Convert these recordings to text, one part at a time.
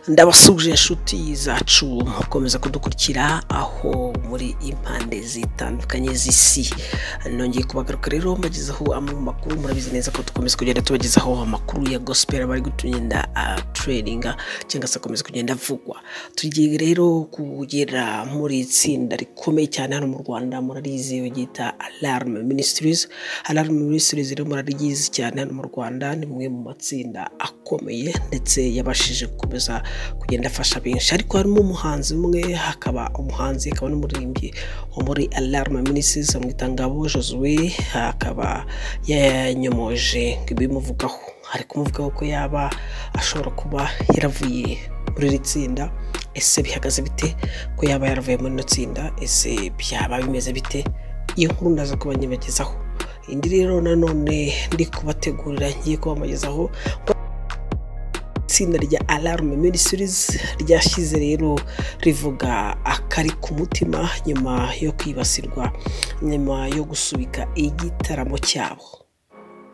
ndabasuje inshuti zacu mukomeza kudukurikira aho muri impande zitandukanye z'isi nongeye kubagaruka rero mbagezaho amwe mu makuru murabizi neza ko dukomeza kugenda tubagezaho amakuru ya gospel aba ari gutugenda tureyininga cyangwa se akomeza kugenda avugwa tugiye rero kugera muri itsinda rikomeye cyane hano mu rwanda murarizi ryita alarme ministries alarme ministries rero muraryizi cyane hano mu rwanda ni mwe mu matsinda akomeye ndetse yabashije gukomeza kugenda afasha benshi ariko harimo umuhanzi umwe hakaba umuhanzi akaba n'umuririmbyi wo muri alarme ministries amwita ngabo josue akaba yanyomoje ibimuvugaho ari kumuvugaho ko yaba ashobora kuba yaravuye muri iri tsinda ese bihagaze bite ko yaba yaravuye muri ino tsinda ese byaba bimeze bite iyo nkuru ndaza kuba nyibagezaho indi rero nanone ndi kubategurira ngiye kubamugezaho itsinda rya alarme ministries ryashyize rero rivuga akari ku mutima nyuma yo kwibasirwa nyuma yo gusubika igitaramo cyabo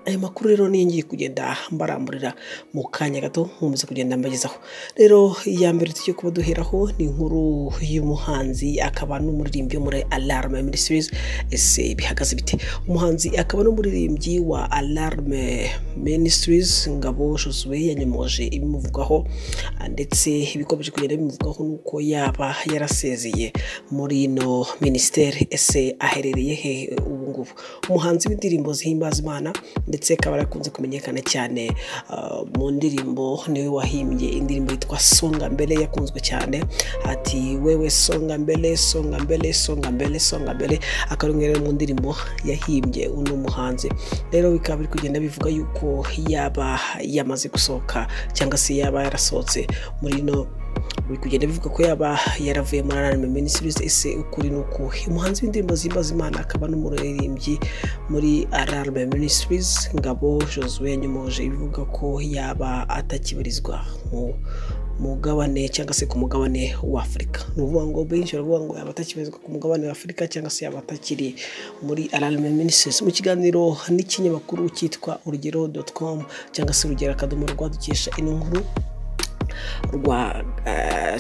aya makuru rero niyo ngiye kugenda mbaramburira mu kanya gato nkomeza kugenda mbagezaho rero iya mbere tujye kuba duheraho ni inkuru y'umuhanzi akaba n'umuririmbyi wo muri alarme ministries ese bihagaze bite umuhanzi akaba n'umuririmbyi wa alarme ministries ngabo josue yanyomoje ibimuvugaho ndetse ibikomeje kugenda bimuvugaho nuko yaba yarasezeye muri ino minisiteri ese aherereye he ubu ngubu umuhanzi w'indirimbo zihimbaza imana ndetse akaba yarakunze kumenyekana cyane uh, mu ndirimbo niwe wahimbye indirimbo yitwa songa mbere yakunzwe cyane ati wewe songa mbere songa mbere songa mbere songa mbere akaba ari umwe rero mu ndirimbo yahimbye uno muhanzi rero bikaba biri kugenda bivuga yuko yaba yamaze gusohoka cyangwa se yaba yarasohotse muri ino biri kugenda bivuga ko yaba yaravuye muri anime ministries ese ukuri ni ukuhe umuhanzi w'indirimbo zihimbaza imana akaba n'umuririmbyi muri alarme ministries ngabo josue yanyomoje ivuga ko yaba atakibarizwa mu mugabane cyangwa se ku mugabane wa afurika ni ukuvuga ngo benshi baravuga ngo yaba atakibarizwa ku mugabane wa afurika cyangwa se yaba atakiri muri alarme ministries mu kiganiro n'ikinyamakuru cyitwa urugero com cyangwa se urugero akadomo rwa dukesha ino nkuru rwa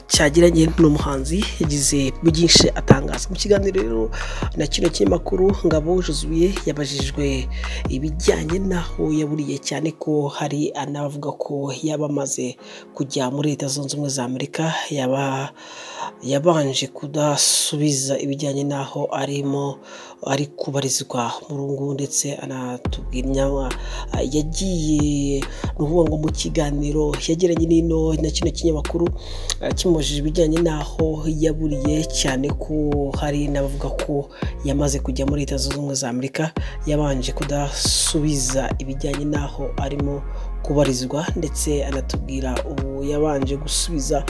cyagiranye n'umuhanzi yagize byinshi atangaza mu kiganiro rero na kino kinyamakuru ngabo juzuye yabajijwe ibijyanye n'aho yaburiye cyane ko hari anavuga ko yaba amaze kujya muri leta zunze ubumwe za amerika yaba yabanje kudasubiza ibijyanye n'aho arimo ari kubarizwa mu rungu ndetse anatubwira inyama yagiye ni ukuvuga ngo mu kiganiro yagiranye n'ino na kino kinyamakuru kimubajije ibijyanye n'aho yaburiye cyane ko hari n'abavuga ko yamaze kujya muri leta zunze ubumwe za amerika yabanje kudasubiza ibijyanye n'aho arimo kubarizwa ndetse anatubwira ubu yabanje gusubiza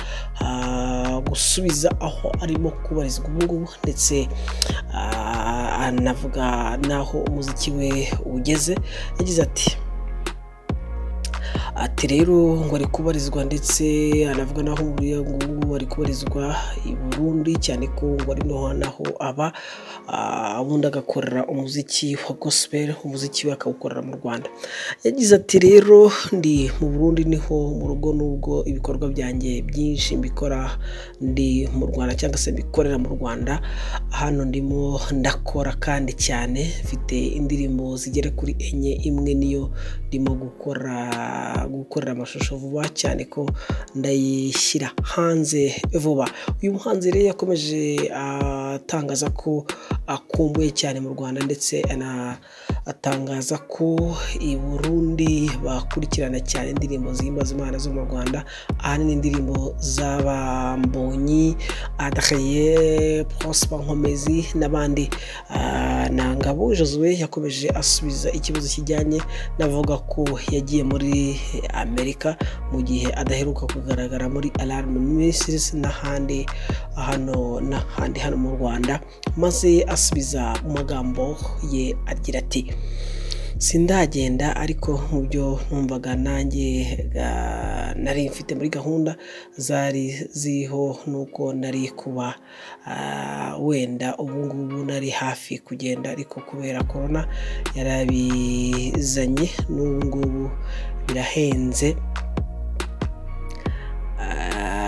gusubiza aho arimo kubarizwa ubu ngubu ndetse anavuga n'aho umuziki we ugeze yagize ati ati rero ngo ari kubarizwa ndetse anavuga naho buriya ngubu ari kubarizwa i burundi cyane ko ngo ari naho aba ubundi agakorera umuziki wa gospel umuziki we akawukorera mu rwanda yagize ati rero ndi mu burundi niho mu rugo n'ubwo ibikorwa byanjye byinshi mbikora ndi mu rwanda cyangwa se mbikorera mu rwanda hano ndimo ndakora kandi cyane mfite indirimbo zigera kuri enye imwe niyo ndimo gukora gukorera amashusho vuba cyane ko ndayishyira hanze vuba uyu muhanzi rero yakomeje atangaza ko akumbuye cyane mu rwanda ndetse anatangaza ko i burundi bakurikirana cyane indirimbo zihimbaza imana zo mu rwanda ahanini indirimbo z'abambonyi adakaye prosper nkomezi n'abandi na ngabo josue yakomeje asubiza ikibazo kijyanye n'avuga ko yagiye muri amerika mu gihe adaheruka kugaragara muri alarm ministries n'ahandi hano n'ahandi hano mu rwanda maze asubiza magambo ye agira ati sindagenda ariko mu byo numvaga nanjye nari mfite muri gahunda zari ziriho nuko nari kuba wenda ubu ngubu nari hafi kugenda ariko kubera korona yarabizanye n'ubu ngubu birahenze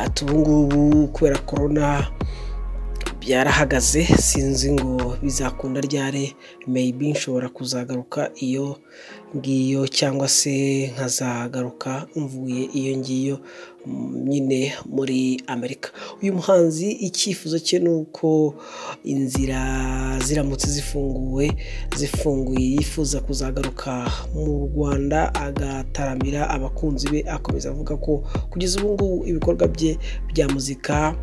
ati ubu ngubu kubera korona byarahagaze sinzi ngo bizakunda ryari meyibi nshobora kuzagaruka iyo ngiyo cyangwa se nkazagaruka mvuye iyo ngiyo nyine muri amerika uyu muhanzi icyifuzo cye ni uko inzira ziramutse zifunguwe zifunguye yifuza kuzagaruka mu rwanda agataramira abakunzi be akomeza avuga ko kugeza ubu ngubu ibikorwa bye bya muzika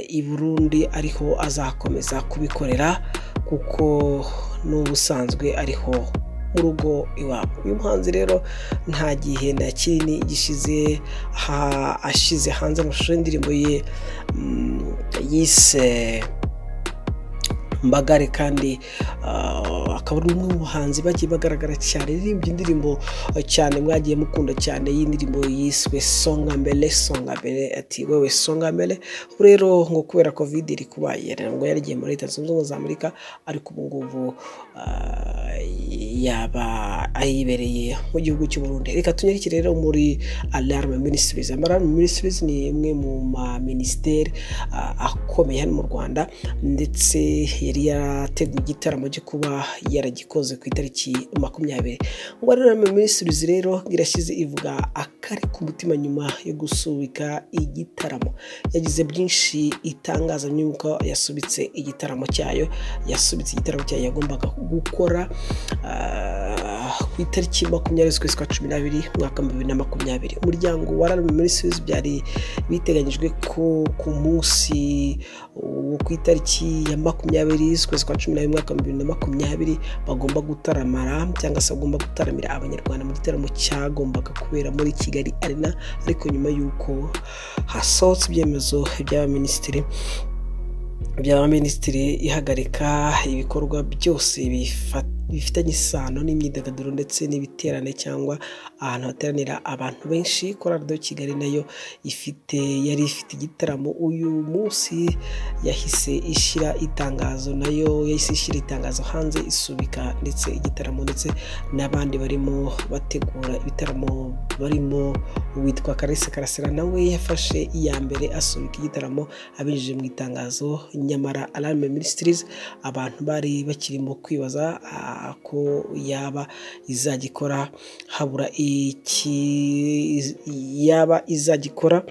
i burundi ariho azakomeza kubikorera kuko n'ubusanzwe ariho mu rugo iwabo uyu muhanzi rero nta gihe na kinini gishize ashize hanze amashusho y'indirimbo ye yise mbagare kandi akaba ari umwe mu bahanzi bagiye bagaragara cyane yaririmbye indirimbo cyane mwagiye mukunda cyane y'indirimbo yiswe songa mbere songa mbere ati wewe songa mbere rero ngo kubera kovide iri kubaye ngo yarigiye muri leta zunze ubumwe za amerika ariko ubu ngubu yaba ayibereye mu gihugu cy'u Burundi reka tunyarike rero muri alarme ministries alarme ministries ni imwe mu ma minisiteri akomeye hano mu rwanda ndetse yari yarateguye igitaramo cyo kuba yaragikoze ku itariki makumyabiri ngo alarme ministries rero irashyize ivuga akari ku mutima nyuma yo gusubika igitaramo yagize byinshi itangaza nyuma yasubitse igitaramo cyayo yasubitse igitaramo cyayo yagombaga gukora ku itariki makumyabiri z'ukwezi kwa cumi n'abiri umwaka wa bibiri na makumyabiri umuryango wa rami minisitirizi byari biteganyijwe ko ku munsi wo ku itariki ya makumyabiri z'ukwezi kwa cumi n'abiri umwaka wa bibiri na makumyabiri bagomba gutaramara cyangwa se bagomba gutaramira abanyarwanda mu gitaramo cyagombaga kubera muri kigali arena ariko nyuma y'uko hasohotse ibyemezo by'abaminisitiri by'abaminisitiri ihagarika ibikorwa byose bifata bifitanye isano n'imyidagaduro ndetse n'ibiterane cyangwa ahantu hateranira abantu benshi korado kigali nayo ifite yari ifite igitaramo uyu munsi yahise ishyira itangazo nayo yahise ishyira itangazo hanze isubika ndetse igitaramo ndetse n'abandi barimo bategura ibitaramo barimo witwa karese karasira nawe yafashe iya mbere asubika igitaramo abinyujije mu itangazo nyamara alarme ministries abantu bari bakirimo kwibaza ko yaba izagikora habura iki yaba izagikora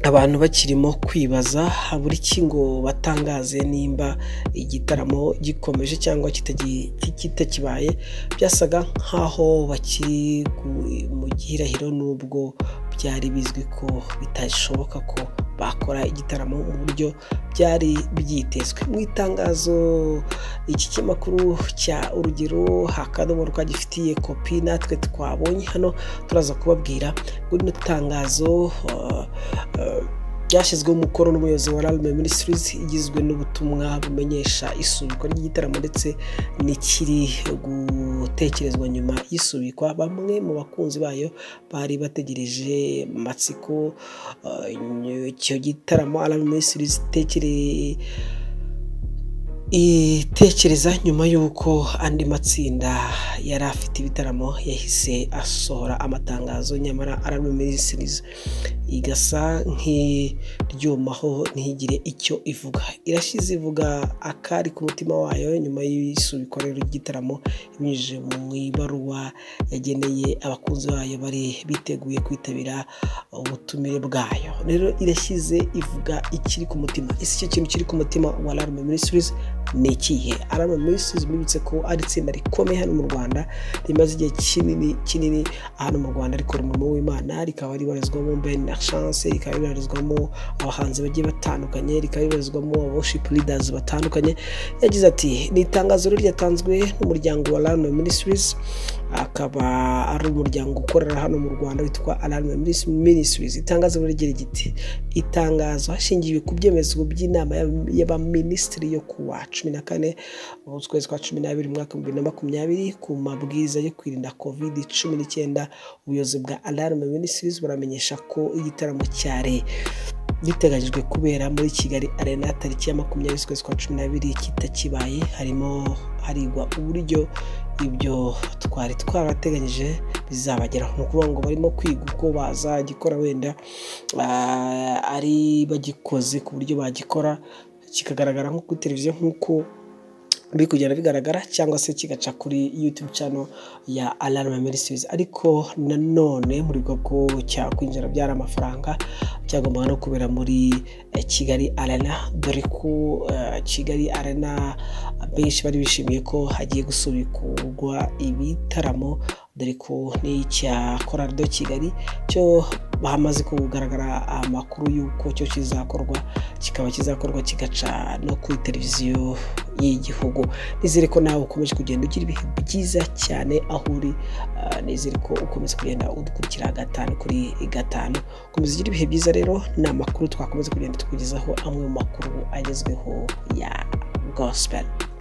abantu bakirimo kwibaza habura iki ngo batangaze nimba igitaramo gikomeje cyangwa kitakibaye byasaga nk'aho bakiri mu gihirahiro n'ubwo byari bizwi ko bitashoboka ko bakora igitaramo mu buryo byari byitezwe mu itangazo iki kinyamakuru cya urugero hakadomo rwagifitiye kopi natwe twabonye hano turaza kubabwira ngo rino tangazo ryashyizweho umukono n'umuyobozi wa rame minisitirizi igizwe n'ubutumwa bumenyesha isubikwa ry'igitaramo ndetse n'ikiri gutekerezwa nyuma y'isubikwa bamwe mu bakunzi bayo bari bategereje amatsiko icyo gitaramo rame minisitirizi itekereye itekereza nyuma y'uko andi matsinda yari afite ibitaramo yahise asohora amatangazo nyamara ararwe minisitirizi igasa nk'iryumaho ntigire icyo ivuga irashize ivuga akari ku mutima wayo nyuma y'isubikwa rero ry'igitaramo ibinyujije mu ibaruwa yageneye abakunzi bayo bari biteguye kwitabira ubutumire bwayo rero irashyize ivuga ikiri ku mutima ese icyo kintu kiri ku mutima wa alarme minisitirizi ni ikihe arama minisitirizi bibutse ko ari itsinda rikomeye hano mu rwanda rimaze igihe kinini kinini hano mu rwanda rikora umurimo w'imana rikaba ribarizwamo ben chance rikaba ribarizwamo abahanzi bagiye batandukanye rikaba ribarizwamo worship leaders batandukanye yagize ati ni itangazo ryatanzwe n'umuryango wa rama minisitirizi akaba ari umuryango ukorera hano mu rwanda witwa alarme ministries itangazo rigira giti itangazo hashingiwe ku byemezo by'inama y'abaminisitiri yo kuwa cumi na kane ukwezi kwa cumi n'abiri umwaka wa bibiri na makumyabiri ku mabwiriza yo kwirinda covid cumi n'icyenda ubuyobozi bwa alarme ministries buramenyesha ko igitaramo cyari biteganyijwe kubera muri kigali arena tariki ya makumyabiri z'ukwezi kwa cumi n'abiri kitakibaye harimo harigwa uburyo ibyo twari twarateganyije bizabageraho ni ukuvuga ngo barimo kwiga uko bazagikora wenda ari bagikoze ku buryo bagikora kikagaragara nko kuri televiziyo nk'uko biri kugenda bigaragara cyangwa se kigaca kuri yutube cano ya alarama ministries ariko nanone muri bwoko cya kwinjira byari amafaranga cyagombaga no kubera muri kigali arena dore ko kigali arena benshi bari bishimiye ko hagiye gusubikurwa ibitaramo dore ko n'icya korari do kigali cyo hamaze kugaragara amakuru y'uko cyo kizakorwa kikaba kizakorwa kigaca no kuri televiziyo y'igihugu nizere ko nawe ukomeje kugenda ugira ibihe byiza cyane aho uri nizere ko ukomeza kugenda udukurikira gatanu kuri gatanu ukomeza ugira ibihe byiza rero ni amakuru twakomeza kugenda tukugezaho amwe mu makuru agezweho ya gospel